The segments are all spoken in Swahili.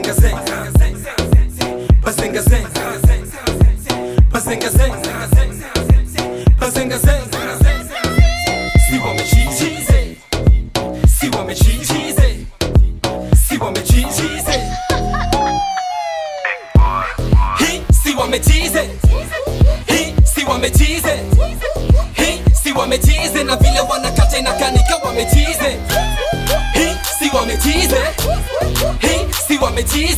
Bazinga zeng Bazinga zeng Bazinga zeng Bazinga zeng Si wamechizi Si wamechizi Si wamechizi Hii si wamechizi Hii si wamechizi Hii si wamechizi na vile wanakata inakanika wamechizi Hii si wamechizi Hii si wamechizi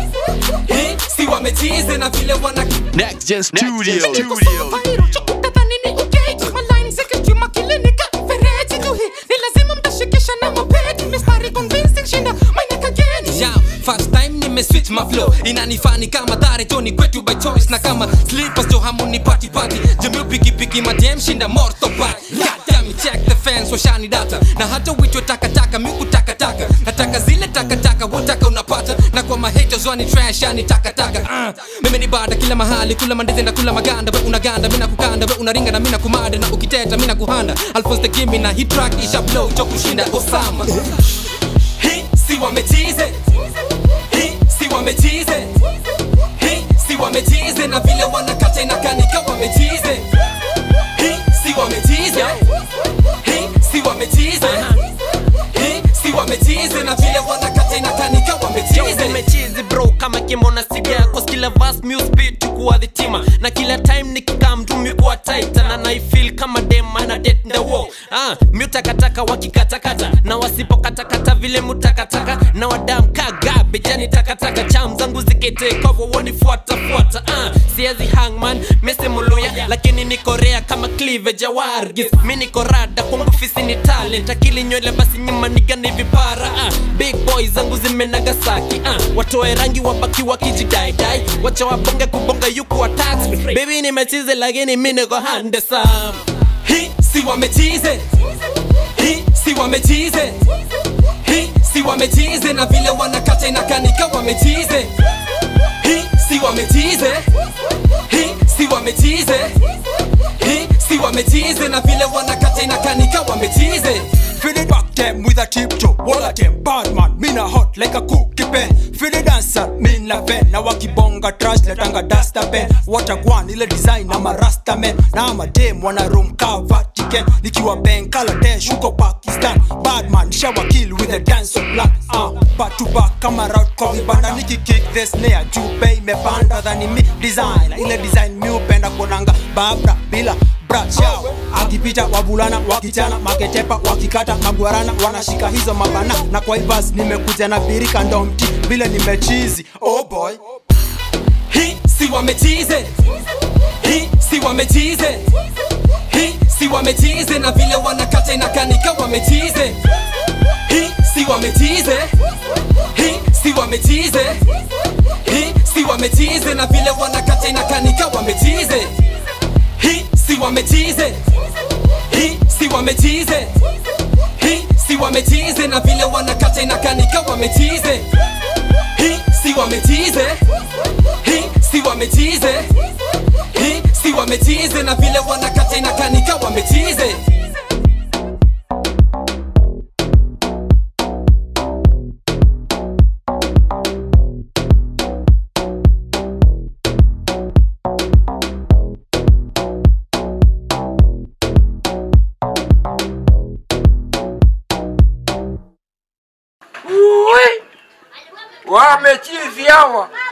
Hii si wamechizi na vile wana Next Gen Studio. Viral, chakutadhani ni uketi Maline zikijuma kilinika Fereji tu hii Ni lazima mtashikisha na mapedi Mistari convincing shinda Maina kageni yeah, first time nimeswitch my flow inanifani kama dhare joni kwetu by choice na kama slippers jo hamuni party party jamiu pikipiki madem shinda morto pat Goddamn it, check the fans washani data na hata witwa takataka miku takataka nataka zile takataka wotaka unapata na kwa mahaters wani trash yani takataka uh. mimi ni bada kila mahali kula mandizi na kula maganda we unaganda mina kukanda we unaringa na mina kumada na ukiteta mina kuhanda alphonse the gimme na hit track isha blow cho kushinda osama hii si wamechize hii si wamechize hii si wamechize na vile wanakata inakanika wamechize hii si wamechize hii si wamechize hii si wamechize na vile wanakata inakanika wamechize nimechizi bro kama kimona siga kwa kila vas muspeed kuwa dhitima na kila time nikikaa mtumi kuwa titan na naifeel kama dem ana det the wall ah mutakataka wakikatakata na wasipokatakata vile mutakataka na wadam kaga bejani takataka cham zangu zikete kovo wonifuata fuata ah siezi hangman mese muluya lakini niko rea kama cleavage ya wargis mi niko rada kwangu fisi ni talent akili nywele basi nyuma nigani vipara ah big boy zangu zimenagasaki ah watoe rangi wabaki wakijidaidai wacha wabonge kubonga yuku wa tax baby nimechize lakini mi niko handesam hii si wamechize hii si wamechize hii si wamechize na vile wanakata inakanika wamechize hii si wamechize hii si wamechize hii si wamechize na vile wanakata inakanika wamechize Feel it back them with a tiptoe All of them bad man, me na hot like a cookie pen Feel the dancer, me na pen Na wakibonga trash, letanga duster pen Water gwan, ile design na marasta men Na ama dem, wana room ka Vatican Nikiwa Bangladesh, huko Pakistan Bad man, shower kill with a dance of black uh, Back to back, kama route kwa vibanda Niki kick the snare, juu bay imepanda Dhani mi design, ile design mi upenda Konanga babra, bila bra chao akipita wavulana wakichana maketepa wakikata magwarana wanashika hizo mabana na kwa ivas nimekuja na birika ndo mti vile nimechizi oh boy hii si wamechize hii si wamechize hii si wamechize na vile wanakata inakanika wamechize hii si wamechize hii si wamechize hii si wamechize na vile wanakata inakanika wamechize hii si wamechize hii si wamechize hii si wamechize na vile wanakata inakanika wamechize hii si wamechize hii si wamechize hii si wamechize na vile wanakata inakanika wamechize wamechizi hawa